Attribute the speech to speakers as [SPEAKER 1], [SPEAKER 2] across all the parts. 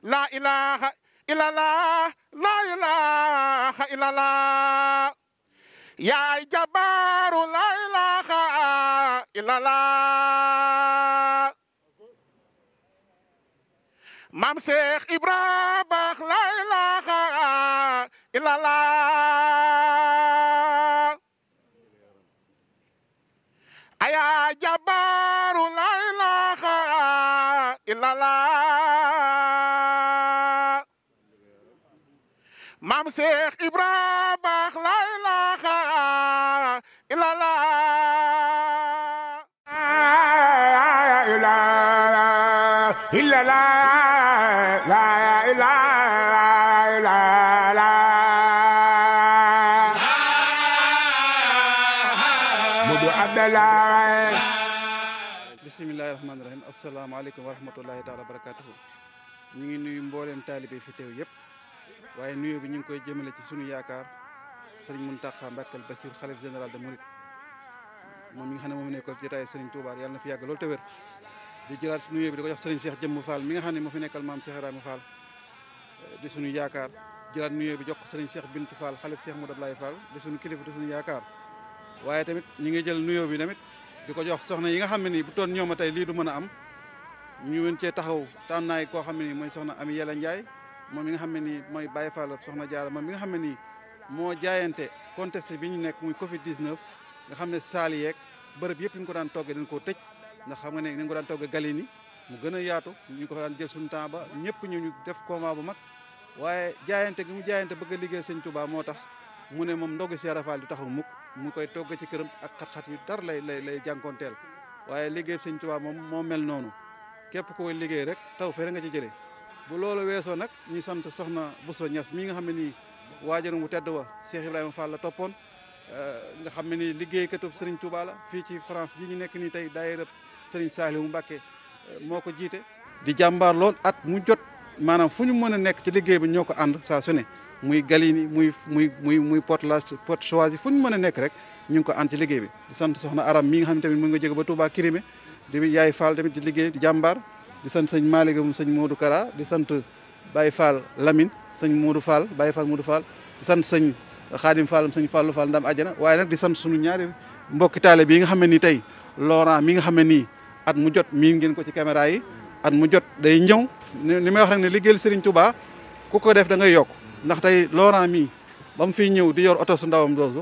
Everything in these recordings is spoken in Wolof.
[SPEAKER 1] la ilaha illallah la ilaha illallah yaay jabaaru la ilaha illallah maam Cheikh Ibra baax la ilaha illallah aya jabaaru la ilaha illallah maam Cheikh Ibra baax la ilaha illallah
[SPEAKER 2] إلا لا لا إله إلا لا مدو عبد الله
[SPEAKER 3] bisimilahi rahmaani rahim asalaamaaleykum wa rahmatullahi taala wa barakatuhu ñu ngi nuyu mbooleem taalibe fi teew yëpp waaye nuyoo bi ñu ngi koy jëmale ci sunu yaakaar sëriñ Muntaxa Mbàkke Basiir xalif général de Mouride moom mi nga xam ne moom nekkoon jotaay sëriñ Touba yàlla na fi yàgg loolu te wér di jëlaat nuyoo bi di ko jox sëriñ Cheikh Jëmm Fall mi nga xam ne moo fi nekkal maam Cheikh Ibrahima Fall di sunu yaakaar jëlaat nuyoo bi jox ko sëriñ Cheikh Bintu Fall xalif Cheikh Modou Ablaye Fall di sunu kilifa di sunu yaakaar waaye tamit ñu ngi jël nuyoo bi tamit di ko jox soxna yi nga xam ne nii bu toon ñoom a tey lii du mën a am ñu mën cee taxaw tànnaay koo xam ne nii mooy soxna Ami Yàlla Ndiaye moom mi nga xam ne nii mooy Baye Fall soxna Jaara moom mi nga xam ne nii moo jaayante contesté bi ñu nekk muy Covid 19 nga xam ne saal yeeg bërëb yëpp ñu ko daan toggee dañ koo tëj ndax xam nga ne ni ko daan toggee gali ni mu gën a yaatu ñu ko fa daan jël suñu temps ba ñëpp ñu ñu def combat bu mag waaye jaayante gi mu jaayante bëgg a liggéey sëñ Touba moo tax mu ne moom ndogu Cheikh Fall di taxaw mukk mu koy togg ci këram ak xat-xat yu dar lay lay lay jànkoonteel waaye liggéey sëñ Touba moom moo mel noonu képp koy liggéey rek taw fere nga ci jëlee bu loolu weesoo nag ñu sant soxna Bousso Niass mi nga xam ne nii waajarum bu tedd wa Cheikh Ibrahima Fall la toppoon nga xam ne nii liggéeykatu Serigne Touba la fii ci France ji ñu nekk nii tey daayira Serigne Saliou Mbacké moo ko jiite di jàmbaar lool at mu jot maanaam fu ñu mën a nekk ci liggéey bi ñoo ko ànd saa su ne muy Galini muy muy muy muy Porte la Porte Choisy fu ñu mën a nekk rek ñu ngi ko ànd ci liggéey bi di sant soxna Aram mi nga xam ne tamit mu nga jóge ba Touba Kirimé di yaay Fall tamit di liggéey di jàmbaar di sant sëñ Malick mu sëñ Modou Kara di sant Baye Fall Lamine sëñ Modou Fall Baye Fall Modou Fall di sant sëñ Khadim Fall sëñ Fallou Fall ndam àjjana waaye nag di sant suñu ñaari mbokki taale bi nga xam ne nii tey Laurent mi nga xam ne nii at mu jot mii ngeen ko ci caméra yi at mu jot day ñëw ni may wax rek ne liggéeyal Serigne Touba ku ko def da ngay yokk ndax tey Laurent mii ba mu fiy ñëw di yor oto su ndawam doosu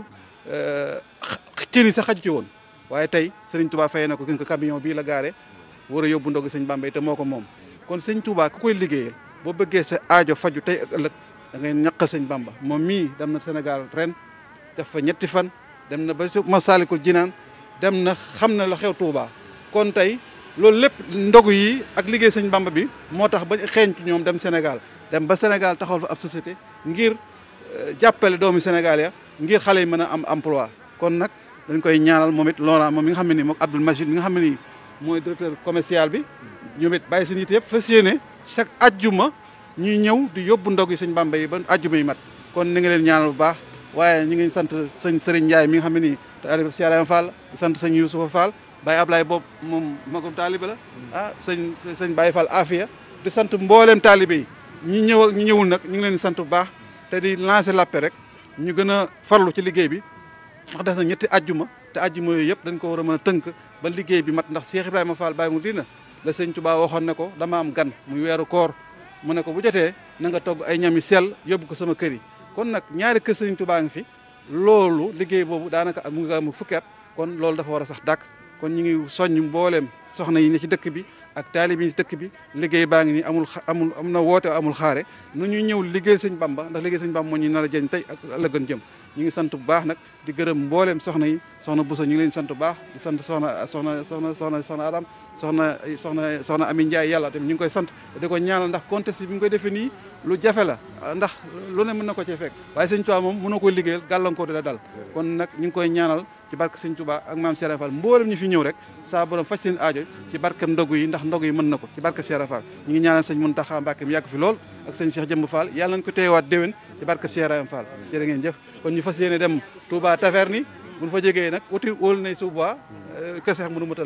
[SPEAKER 3] cër yi sax xaju ci woon waaye tey Serigne Touba fay na ko gën ko camion bii la gaare war a yóbbu ndogu sëñ Bambey te moo ko moom kon sëñ Touba ku koy liggéeyal boo bëggee sa aajo faju tey ak ëllëg da ngay ñaqal sëñ Bamba moom mii dem na Sénégal ren def fa ñetti fan dem na ba Masalikul Jinaan dem na xam na la xew Touba kon tey loolu lépp ndogu yi ak liggéey sëñ Bamba bi moo tax ba xeeñ ci ñoom dem Sénégal dem ba Sénégal taxawal fa ab société ngir jàppale doomi Sénégal ya ngir xale yi mën a am emploi kon nag dañ koy ñaanal moom it Laurent moom mi nga xam ne nii moom Abdoul Majid mi nga xam ne nii mooy directeur commercial bi ñoom it bàyyi seen yitte yëpp fas yéene chaque ajjuma ñuy ñëw di yóbbu ndog yi sëñ Bamba yi ba ajjuma yi mat kon ni nga leen ñaanal bu baax waaye ñu ngi sant sëñ Serigne Ndiaye mi nga xam ne nii Cheikh Ibrahima Fall di sant sëñ Youssoufa Fall Baye Ablaye boobu moom magum taalibe la ah sëñ sëñ Baye Fall Afia di sant mbooleem taalibe yi ñi ñëw ak ñi ñëwul nag ñu ngi leen di sant bu baax te di lancer l'appel rek ñu gën a farlu ci liggéey bi ndax des na ñetti ajjuma te ajjuma yooyu yëpp dañ ko war a mën a tënk ba liggéey bi mat ndax Cheikh Ibrahima Fall Baye mu dina la sëñ Touba waxoon ne ko dama am gan muy weeru koor mu ne ko bu jotee na nga togg ay ñam yu sell yóbbu ko sama kër yi kon nag ñaari kër sëñ Touba ngi fi loolu liggéey boobu daanaka mu ngi am fukki at kon loolu dafa war a sax dàkk kon ñu ngi soññ mbooleem soxna yi ne ci dëkk bi ak taalib yi ci dëkk bi liggéey baa ngi nii amul amul am na woote amul xaare nu ñu ñëw liggéey sëñ Bamba ndax liggéey sëñ Bamba moo ñu nar a jëriñ tey ak ëllëgën jëm ñu ngi sant bu baax nag di gërëm mbooleem soxna yi soxna Bousso ñu ngi leen sant bu baax di sant soxna soxna soxna soxna soxna Adam soxna soxna soxna Ami Ndiaye yàlla tamit ñu ngi koy sant di ko ñaanal ndax contexte bi ñu koy defee nii lu jafe la ndax lu ne mën na ko cee fekk waaye sëñ Tuubaa moom mënoo koy liggéeyal gàllankoor di la dal kon nag ñu ngi koy ñaanal ci barke sëñ Tuubaa ak maam Cheikh Fall mboolem ñu fi ñëw rek saa borom faj seen aajo ci barke ndogu yi ndax ndogu yi mën na ko ci barke Cheikh Fall ñu ngi ñaanal sëñ Muntaxa Mbàkke mi yàgg fi lool ak sëñ Cheikh Jëmb Fall yàlla nañ ko teewaat déwén ci barke Cheikh Fall jërë ngeen jëf kon ñu fas yéene dem Touba Taverne bu ñu fa jógee nag wuti wóolu nay suba kër Cheikh Modou Moutala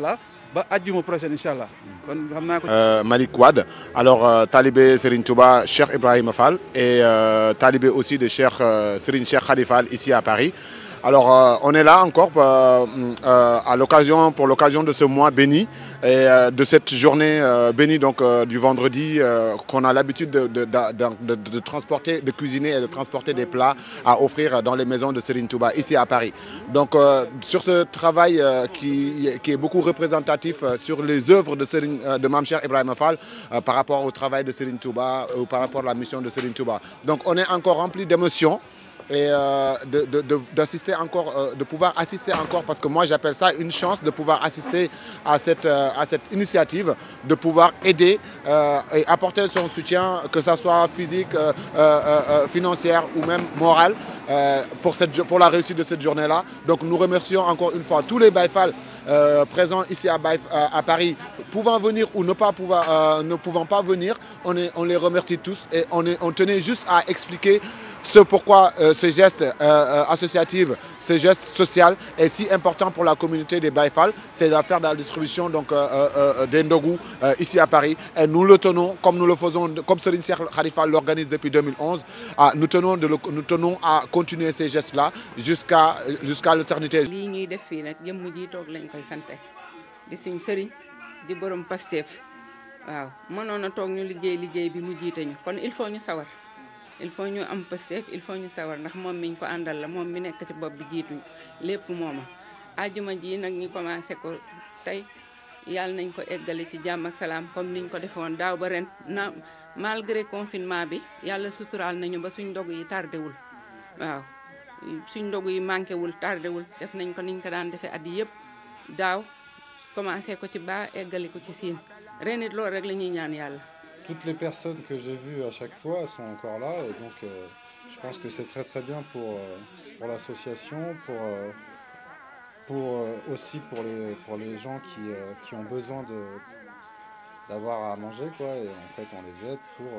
[SPEAKER 3] ba ajjuma prochaine incha allah kon xam naa ko.
[SPEAKER 1] Euh, Malik Wad, alors euh, talibé Serine Touba, Cheikh Ibrahim Fall et euh, talibé aussi de Cheikh euh, Serine Cheikh Khadifal ici à Paris. Alors euh, on est là encore euh, euh, à l'occasion pour l'occasion de ce mois béni et euh, de cette journée euh, bénie donc euh, du vendredi euh, qu'on a l'habitude de, de, de, de, de transporter, de cuisiner et de transporter des plats à offrir dans les maisons de Serine Touba ici à Paris. Donc euh, sur ce travail euh, qui, qui est beaucoup représentatif euh, sur les œuvres de, Serine, euh, de Mamcher Ibrahim Fall euh, par rapport au travail de Serine Touba ou par rapport à la mission de Serine Touba. Donc on est encore rempli d'émotions et euh, de, de, de, d'assister encore, euh, de pouvoir assister encore, parce que moi j'appelle ça une chance de pouvoir assister à cette, euh, à cette initiative, de pouvoir aider euh, et apporter son soutien, que ce soit physique, euh, euh, financière ou même moral, pour, cette, pour la réussite de cette journée-là. Donc nous remercions encore une fois tous les Baïfal euh, présents ici à, Baïf, à, Paris, pouvant venir ou ne, pas pouvoir, euh, ne pouvant pas venir, on, est, on les remercie tous et on, est, on tenait juste à expliquer ce pourquoi euh, ce geste euh, associatif, ce geste social est si important pour la communauté des Baïfal, c'est l'affaire de la distribution donc, euh, des Ndogou ici à Paris. Et nous le tenons, comme nous le faisons, comme Serine Cheikh Khalifa l'organise depuis 2011, à, nous, tenons de le, nous tenons à continuer ces gestes-là jusqu'à jusqu'à l'éternité.
[SPEAKER 4] lii ñuy def fii nag jëmm ji toog lañ koy sante di suñ sëriñ di borom Pastef waaw mënoon a toog ñu liggéey liggéey bi mu jiite ñu kon il faut ñu sawar il faut ñu am Pastef il faut ñu sawar ndax moom miñ ko àndal la moom mi nekk ci bopp bi jiituñu lépp mooma ajuma ji nag ñu commencé ko tey yàlla nañ ko eggale ci jàmm ak salaam comme niñ ko defe woon daaw ba ren na malgré confinement bi yàlla suturaal nañu ba suñ ndog yi tardé wul waaw suñ ndogu yi manqué wul tardé wul def nañ ko niñ ko daan defee at yii yëpp daaw commencé ko ci baa eggali ko ci siin ren it loolu rek la ñuy ñaan yàlla.
[SPEAKER 5] Toutes les personnes que j'ai vues à chaque fois sont encore là et donc euh, je pense que c'est très très bien pour, euh, pour l'association, pour, euh, pour aussi pour les, pour les gens qui, qui ont besoin de d'avoir à manger quoi et en fait on les aide pour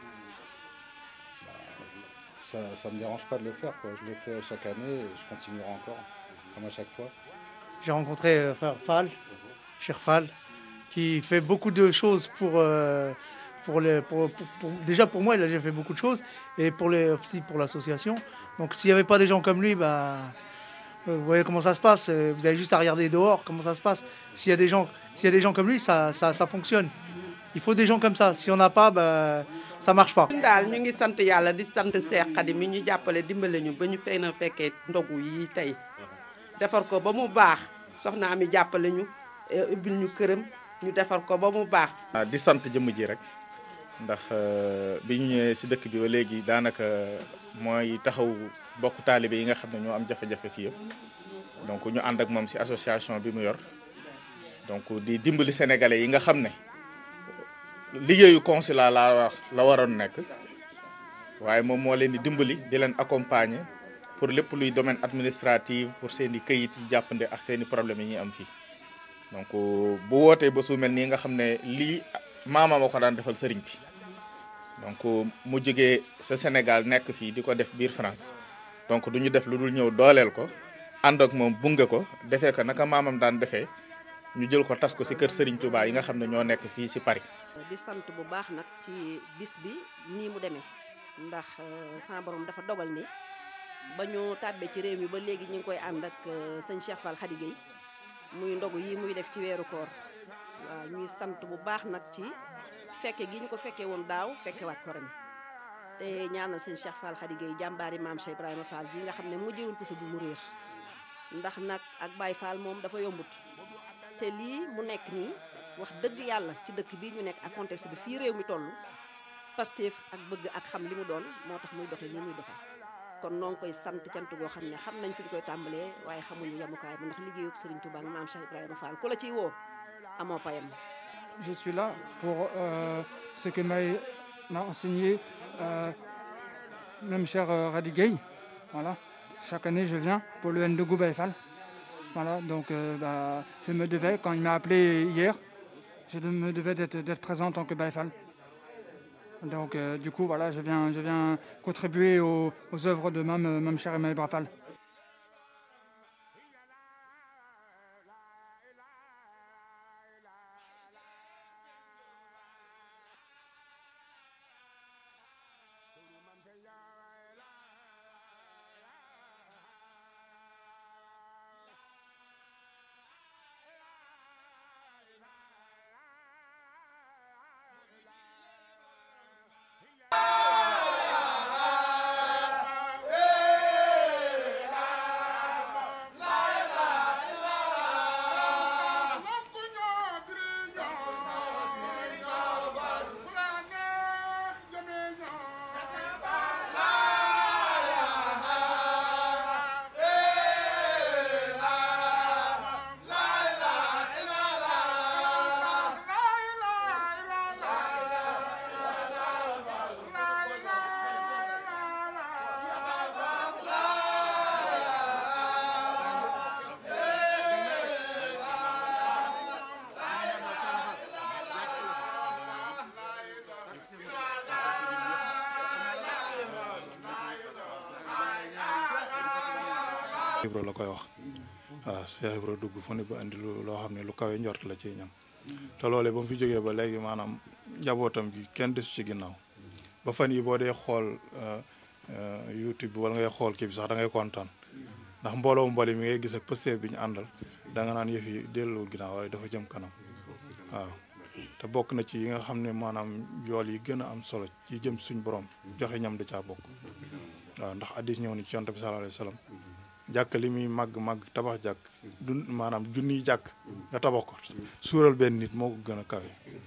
[SPEAKER 5] bah, ça ça me dérange pas de le faire quoi je le fais chaque année et je continuerai encore comme à chaque fois
[SPEAKER 6] j'ai rencontré euh, frère Fall cher Fall qui fait beaucoup de choses pour euh, pour les pour, pour, pour, déjà pour moi il a déjà fait beaucoup de choses et pour les aussi pour l'association donc s'il n'y avait pas des gens comme lui bah vous voyez comment ça se passe vous avez juste à regarder dehors comment ça se passe s'il y a des gens s'il y a des gens comme lui ça ça ça fonctionne il faut des gens comme ça si on n'a pas bah ça marche pas.
[SPEAKER 7] daal ñu ngi sant yàlla di sant Seex Xadim mi ñu jàppale dimbale ñu ba ñu fay na fekkee ndogu yi tey defar ko ba mu baax soxna Ami jàppale ñu ubbil ñu këram ñu defar ko ba mu baax.
[SPEAKER 8] di sant jëmm ji rek ndax bi ñu ñëwee si dëkk bi ba léegi daanaka mooy taxaw bokk taalibe yi nga xam ne ñoo am jafe-jafe fii yëpp donc ñu ànd ak moom si association bi mu yor donc di dimbali sénégalais yi nga xam ne. liggéeyu consulat laa wax la waroon nekk waaye moom moo leen di dimbali di leen accompagner pour lépp luy domaine administratif pour seen i këyit yi jàppande ak seen i problèmes yi ñuy am fii donc bu wootee ba su mel nii nga xam ne lii maama ma ko daan defal sëriñ bi donc mu jógee sa Sénégal nekk fii di ko def biir France donc du ñu def lu dul ñëw dooleel ko ànd ak moom bunge ko defee ko naka maamam daan defee ñu jël ko tas ko ci kër Serigne Touba yi nga xam ne ñoo nekk fii ci Paris.
[SPEAKER 9] di sant bu baax nag ci bis bi nii mu demee ndax sama borom dafa dogal ni ba ñu tàbbee ci réew mi ba léegi ñu ngi koy ànd ak sëñ Cheikh Fall Khady Gueye muy ndogu yi muy def ci weeru koor waaw ñuy sant bu baax nag ci fekke gi ñu ko fekkee woon daaw fekkewaat ko ren te ñaanal sëñ Cheikh Fall Khady Gueye jàmbaari maam Cheikh Ibrahima Fall ji nga xam ne mujjewul ko sa bu mu réer ndax nag ak Baye Fall moom dafa yombut. te lii mu nekk nii wax dëgg yàlla ci dëkk bii ñu nekk ak contexte bi fii réew mi toll Pastef ak bëgg ak xam li mu doon moo tax muy doxee nii muy doxee kon noo ngi koy sant cant goo xam ne xam nañ fi ñu koy tàmbalee waaye xamuñu yemukaay ba ndax liggéeyub Serigne Touba maam Cheikh Ibrahima Fall ku la ciy woo amoo payam.
[SPEAKER 10] Je suis là pour euh, ce que m'a m'a enseigné euh, même cher euh, Khady Gueye voilà chaque année je viens pour le Ndogou Baye Fall. Voilà, donc euh, bah, je me devais, quand il m'a appelé hier, je me devais d'être présent en tant que Baïfal. Donc euh, du coup, voilà, je viens, je viens contribuer aux, aux œuvres de Mam, Mam Cher et Maï Brafal.
[SPEAKER 5] Ibra la koy wax waaw Cheikh Ibra dugg fu ne ba indi lu loo xam ne lu kawe njort la ci ñam te loolee ba mu fi jógee ba léegi maanaam njabootam gi kenn desu ci ginnaaw ba fan yi boo dee xool YouTube bi wala ngay xool kii bi sax da ngay kontaan ndax mbooloo mboli mi ngay gis ak pësteef bi ñu àndal da nga naan yëf yi dellu ginnaaw waaye dafa jëm kanam waaw te bokk na ci yi nga xam ne maanaam yool yi gën a am solo ci jëm suñ borom joxe ñam da caa bokk waaw ndax addis ñëw ni ci yonte bi sallallahu alayhi wasallam jàkk li muy màgg màgg tabax jàkk du maanaam junniy jàkk nga tabax ko suural benn nit moo ko gën a kawe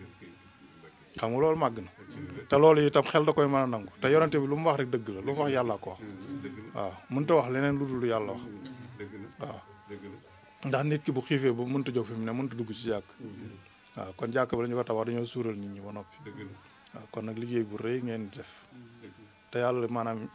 [SPEAKER 5] xam nga loolu màgg na te loolu itam xel da koy mën a nangu te yonente bi lu mu wax rek dëgg la lu mu wax yàlla ko wax waaw mënta wax leneen lu dul yàlla wax waaw ndax nit ki bu xiifee bu mënta jóg fi mu ne mënta dugg ci jàkk waaw kon jàkk ba la ñu ko tabax dañoo suural nit ñi ba noppi waaw kon nag liggéey bu rëy ngeen di def te yàlla maanaam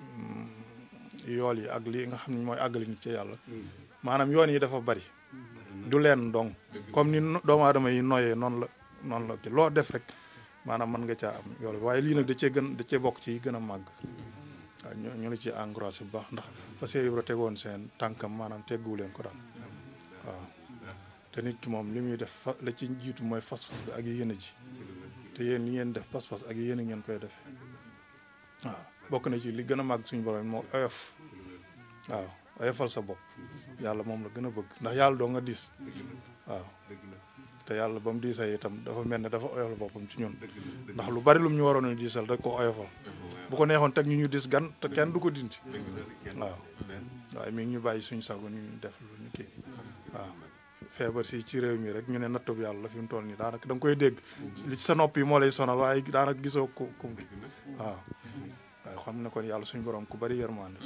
[SPEAKER 5] yool yi ak li nga xam ne mooy àggali nit ci yàlla maanaam yoon yi dafa bari du leen dong comme ni doomu aadama yi noyee noonu la noonu la ci loo def rek maanaam mën nga caa am yool waaye lii nag da cee gën da cee bokk ci gën a màgg waaw ñu ñu la ci encouragé bu baax ndax fa see Ibra tegoon seen tànkam maanaam teggu leen ko daal waaw te nit ki moom li muy def fa la ci jiitu mooy fas-fas bi ak yéene ji te yéen li ngeen def pas-pas ak yéene ngeen koy defee waaw bokk na ci li gën a màgg suñu borom moo oyof waaw oyofal sa bopp yàlla moom la gën a bëgg ndax yàlla doo nga diis waaw te yàlla ba mu diisee itam dafa mel ne dafa oyofal boppam ci ñun ndax lu bari lu mu ñu waroon a diisal rek ko oyofal bu ko neexoon teg ñu ñu dis gan te kenn du ko dindi waaw waaye mi ngi ñu bàyyi suñu sago ñu def lu ñu kii waaw feebar si ci réew mi rek ñu ne nattub yàlla fi mu toll nii daanaka da nga koy dégg li ci sa nopp yi moo lay sonal waaye daanaka gisoo ku kum ki waaw waaye xam ne kon yàlla suñu borom ku bari yërmande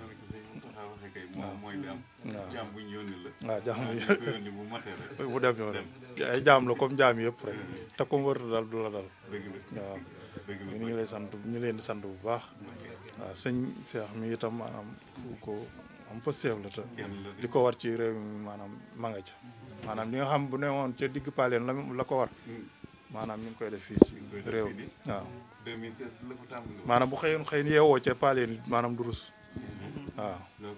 [SPEAKER 5] waaw waaw jaam bu ñu yónni la waaw jaam bu bu dem yoon ay jaam la comme jaam yëpp rek te comme wërta dal du la dal waaw ñu ngi lay sant ñu leen di sant bu baax waaw sëñ Cheikh mi itam maanaam fu ko am pësteef la te li ko war ci réew mi maanaam ma nga ca maanaam li nga xam bu ne woon ca digg paaleen la la ko war maanaam ñu ngi koy def fii ci réew mi waaw maanaam bu xëyoon xëy yeewoo ca paaleen maanaam du rus waaw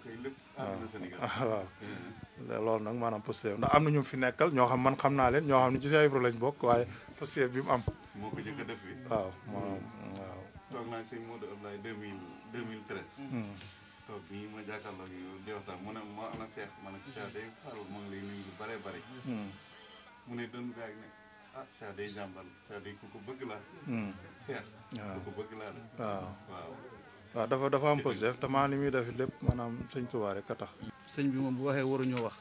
[SPEAKER 5] waaw waaw loolu nag maanaam pësteef ndax am na ñu fi nekkal ñoo xam man xam naa leen ñoo xam ne ci Cheikh Ibra lañ bokk waaye pësteef bi mu am
[SPEAKER 11] moo ko jëkk a def fi
[SPEAKER 5] waaw maanaam waaw
[SPEAKER 11] toog naa sëñ Modou Ablaye deux mille deux mille treize toog bii ma jàkkaarloo yow di waxtaan mu ne ma ana seex ma ne ko Cheikh day Fall ma ngi lay nuyu lu bare bare mu ne dën gaag ne ah Cheikh day jàmbal Cheikh day ku ko bëgg laa Cheikh ku ko bëgg laa
[SPEAKER 5] waaw
[SPEAKER 11] waaw
[SPEAKER 5] waaw dafa dafa am pësteef te maa ni muy def lépp maanaam sëñ Tuubaa rek a tax
[SPEAKER 3] sëñ bi moom bu waxee waruñoo wax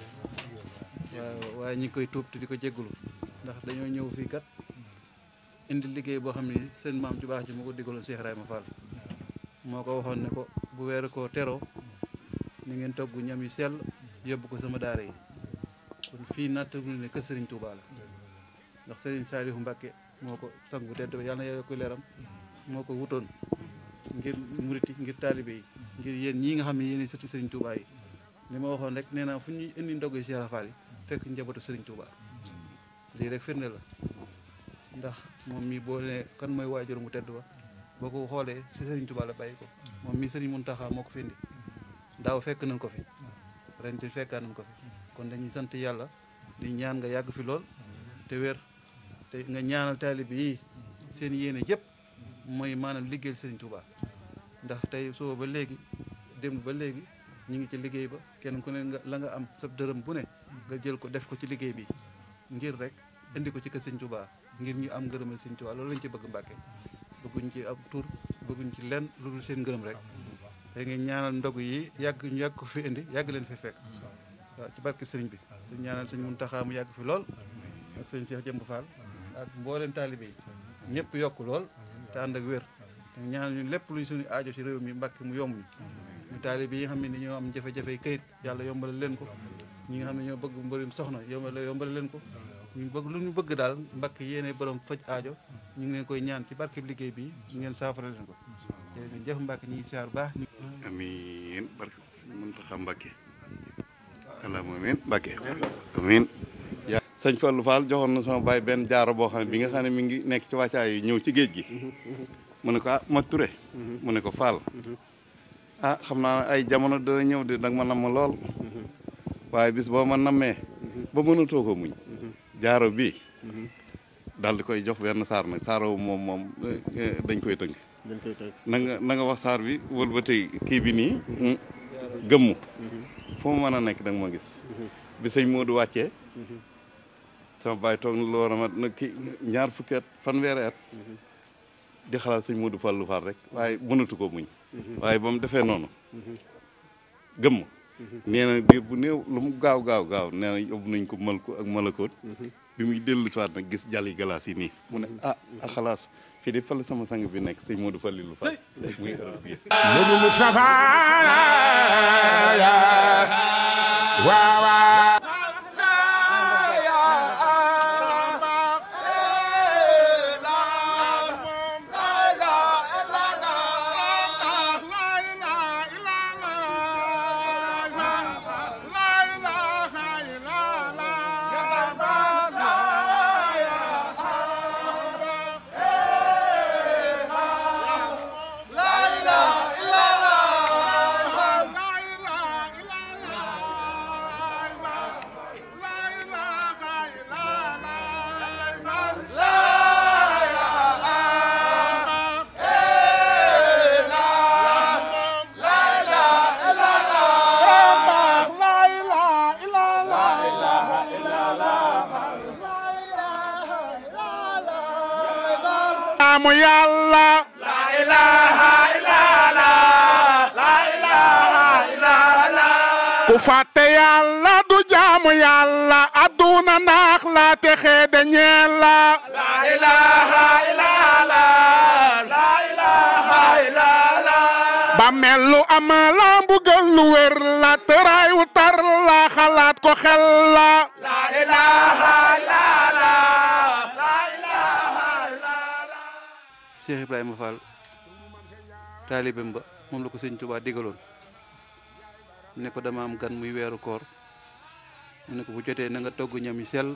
[SPEAKER 3] waaye waaye ñi ngi koy tuub te di ko jéggulu ndax dañoo ñëw fii kat indi liggéey boo xam ne seen maam ju baax ji moo ko digaloon Cheikh Ibrahima Fall moo ko waxoon ne ko bu weeru koo teroo ni ngeen togg ñam yu sell yóbbu ko sama daara yi kon fii nattagul ne kër Serigne Touba la ndax Serigne Saliou Mbacké moo ko sang bu tedd ba yàlla na yokk leeram moo ko wutoon ngir muriti ngir taalibe yi ngir yéen ñii nga xam ne yéen sëti Serigne Touba yi li ma waxoon rek nee naa fu ñuy indi ndog yi Cheikh Fall yi fekk njabootu Serigne Touba lii rek firnde la ndax moom mii boo ne kan mooy waajur mu tedd ba boo ko xoolee si Serigne Touba la bàyyi ko moom mii Serigne Mountakha moo ko fi indi daaw fekk nañ ko fi ren ci fekkaa nañ ko fi kon dañuy sant yàlla di ñaan nga yàgg fi lool te wér te nga ñaanal taalibe yi seen yéene yëpp mooy maanaam liggéeyal Serigne Touba ndax tey soo ba léegi dem ba léegi ñu ngi ci liggéey ba kenn ku ne nga la nga am sa dërëm bu ne nga jël ko def ko ci liggéey bi ngir rek indi ko ci kër Serigne Touba ngir ñu am ngërëmal Serigne Touba loolu lañ ci bëgg Mbàkke bëgguñ ci ab tur bëgguñ ci lenn lu dul seen ngërëm rek te ngeen ñaanal ndog yi yàgg ñu yàgg ko fi indi yàgg leen fi fekk waaw ci barke sëriñ bi di ñaanal sëñ Muntaxa mu yàgg fi lool ak sëñ Cheikh Jëmb Fall ak mboolem taalibe yi ñëpp yokk lool te ànd ak wér te ñaanal ñu lépp luñ suñu aajo ci réew mi Mbàkke mu yomb ñu ñu taalibe yi nga xam ne ñoo am jafe-jafe kayit yàlla yombal leen ko ñi nga xam ne ñoo bëgg mbërum soxna yombal yombal leen ko ñu bëgg lu ñu bëgg daal Mbàkke yéene borom faj aajo ñu ngi leen koy ñaan ci barke liggéey bi ñu ngeen saafara leen ko jërëjëf Mbàkke ñi siyaar baax
[SPEAKER 11] amiin barke Muntaxa Mbàkke allahumma amiin Mbàkke amiin sëñ Fallou Fall joxoon na sama baay benn jaaro boo xam ne bi nga xam ne mi ngi nekk ci wàccaay yi ñëw ci géej gi mu ne ko ah ma ture mu ne ko Fall ah xam naa ay jamono dana ñëw de nag ma nam ma lool waaye bis boo ma nammee ba mënatoo ko muñ jaaro bi daal di koy jox benn saar nag saaro moom moom eh, dañ koy tënk
[SPEAKER 12] dañ koy tënk
[SPEAKER 11] na nga na nga wax saar bi wël ba tey kii bi nii mm, gëmmu fu mu mën a nekk da nga ma gis bi sëñ Modou wàccee sama baay toog na loo ramat na ki ñaar fukki at fanweeri at di xalaat sëñ Modou Fallou Fall rek waaye mënatu ko muñ waaye ba mu defee noonu gëmm nee na diir bu néew lu mu gaaw gaaw gaaw nee na yóbbu nañ ko mal ko ak malakoot bi muy dellu si waat nag gis jàlli galaas yi nii mu ne ah ah xalaas fii de fal sama sang bi nekk sëñ Modou Fallou Fall muy Europe bi
[SPEAKER 2] Modou Moustapha ya waaw waaw jaamu yàlla la ilaha illallah la ilaha illallah ku fàtte yàlla du jaamu yàlla aduna naax la te xeede ñeel la la ilaha illallah la ilaha illallah ba mel lu am la mbugal lu wér la tëraay wu tar la xalaat ko xel la la ilaha illallah
[SPEAKER 3] Cheikh Ibrahima Fall taalibeem ba moom la ko sëñ Tuubaa digaloon ne ko dama am gan muy weeru koor mu ne ko bu jotee na nga togg ñam yu sell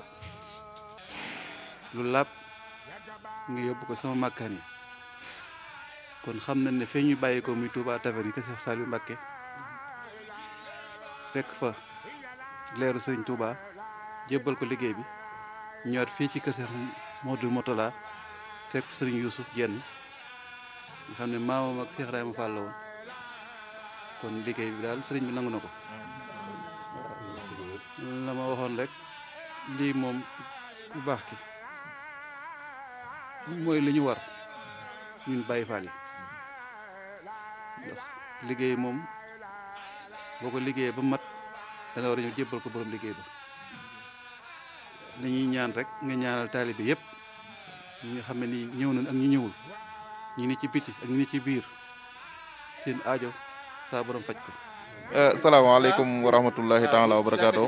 [SPEAKER 3] lu làpp nga yóbbu ko sama màkkaan yi kon xam nañ ne fee ñu bàyyi ko muy Touba Taverne yi ko Cheikh Saliou Mbacké fekk fa leeru sëriñ Touba jébbal ko liggéey bi ñëwaat fii ci kër Cheikh Modou Motola fekk fa sëriñ Youssouf Jenn nga xam ne maamam ak Cheikh Ibrahima Fall la woon kon liggéey bi daal sëriñ bi nangu na ko la ma waxoon rek lii moom bu baax ki mooy li ñu war ñun Baye Fall yi ndax liggéey moom boo ko liggéeyee ba mat da nga war a ñëw jébbal ko borom liggéey ba dañuy ñaan rek nga ñaanal taalibe yépp ñi nga xam ne nii ñëw nañ ak ñi ñëwul ñi ni ci biti ak ñi ni ci biir seen aajo saa borom faj ko
[SPEAKER 13] salaamaaleykum wa rahmatullahi taala wa barakaatu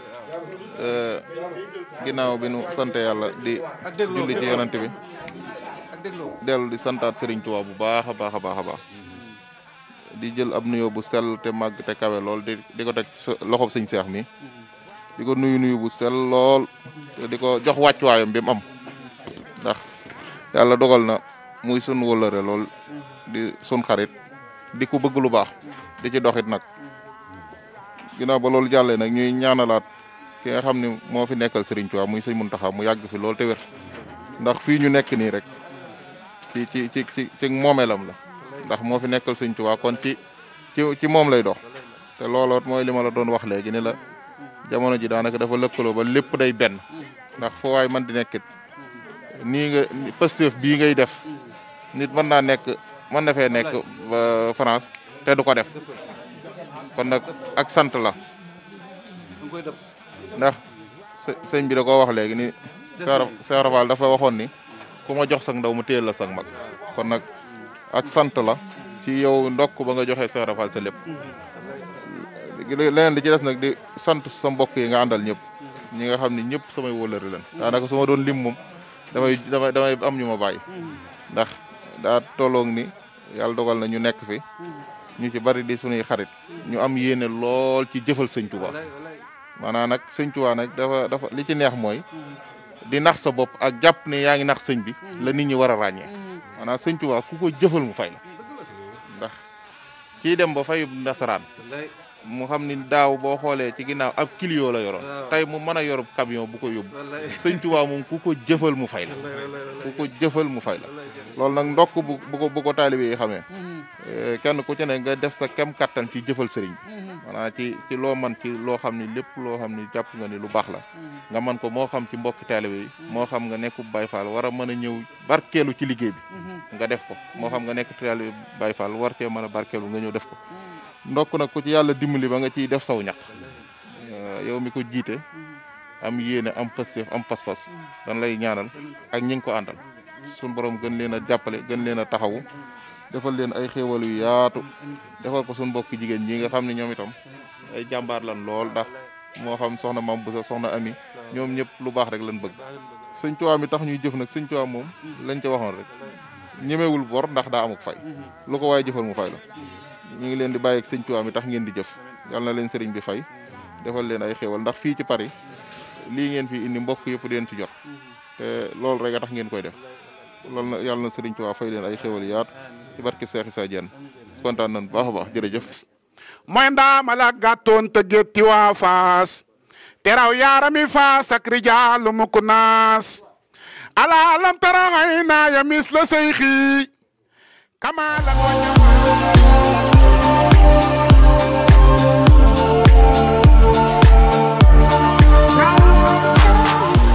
[SPEAKER 13] ginnaaw bi nu sant yàlla di julli ci yonante bi dellu di santaat Serigne Touba bu baax a baax a baax a baax di jël ab nuyoo bu sell te màgg te kawe lool di di ko teg sa loxob sëñ seex mi di ko nuyu nuyu bu sell lool te di ko jox wàccuwaayam bi mu am ndax yàlla dogal na muy sun wëllëre lool di sun xarit di ku bëgg lu baax di ci doxit nag ginnaaw ba loolu jàllee nag ñuy ñaanalaat ki nga xam ne moo fi nekkal Serigne Touba muy sëñ Mountakha mu yàgg fi lool te wér ndax fii ñu nekk nii rek ci ci ci ci ci moomeelam la ndax moo fi nekkal sëñ Touba kon ci ci ci moom lay dox te looloot mooy li ma la doon wax léegi ni la jamono ji daanaka dafa lëkkaloo ba lépp day benn ndax foo waay man di nekkit nii nga Pastef bii ngay def nit mën naa nekk mën na fee nekk ba France te du ko def kon nag ak sant la ndax sëñ bi da koo wax léegi ni Cheikh Rafal dafa waxoon ni ku ma jox sag ndaw mu téyel la sag mag kon nag ak sant la ci yow ndokk ba nga joxee Cheikh Rafal sa lépp leneen li ci des nag di sant sa mbokk yi nga àndal ñëpp ñi nga xam ne ñëpp samay wóolari leen daanaka su ma doon lim moom damay damay damay am ñu ma bàyyi ndax daa tolloog ni yàlla dogal na ñu nekk fi ñu ci bari di suñuy xarit ñu am yéene lool ci jëfal sëñ Touba maanaam nag sëñ Touba nag dafa dafa li ci neex mooy di nax sa bopp ak jàpp ne yaa ngi nax sëñ bi la nit ñi war a ràññee maanaam sëñ Touba ku ko jëfal mu fay la ndax kii dem ba fayub nasaraan mu xam ni daaw boo xoolee ci ginnaaw ab kilio la yoroon tey mu mën a yorub camion bu ko yóbbu sëñ Tuubaa moom ku ko jëfal mu fay la ku ko jëfal mu fay la loolu nag ndokk bu bu ko bu ko taalibe yi xamee kenn ku ci ne nga def sa kem kattan ci jëfal sëriñ maanaam ci ci loo man ci loo xam ni lépp loo xam ni jàpp nga ni lu baax la nga man ko moo xam ci mbokki taalibe yi moo xam nga nekk Baay Faal war a mën a ñëw barkeelu ci liggéey bi nga def ko moo xam nga nekk taalibe Baay Faal war cee mën a barkeelu nga ñëw def ko ndokk nag ku ci yàlla dimbali ba nga ciy def saw ñaq yow mi ko jiite am yéene am pësteef am pas-pas dan lay ñaanal ak ñi ngi ko àndal suñ borom gën leen a jàppale gën leen a taxawu defal leen ay xéewal yu yaatu defal ko suñ mbokki jigéen ñi nga xam ne ñoom itam ay jàmbaar lan lool ndax moo xam soxna mam bu sa soxna ami ñoom ñëpp lu baax rek lan bëgg sëñ Tuubaa mi tax ñuy jëf nag sëñ Tuubaa moom lañ ca waxoon rek ñemewul bor ndax daa amuk fay lu ko waaye jëfal mu fay la ñu ngi leen di bàyyi ak sëñ Tuubaa mi tax ngeen di jëf yal na leen sëriñ bi fay defal leen ay xéewal ndax fii ci Paris lii ngeen fi indi mbokk yëpp di leen ci jot te loolu rek a tax ngeen koy def loolu na yàlla na sëriñ Tuubaa fay leen ay xéewal yaatu ci barke Seex Isaa Jeen kontaan nañ baax a baax jërëjëf
[SPEAKER 2] mooy ndaama la gàttoon te gétti waa faas teraw yaarami faas ak rijaalu mukk naas ala lam tara ayna ya mis la seyxi kama la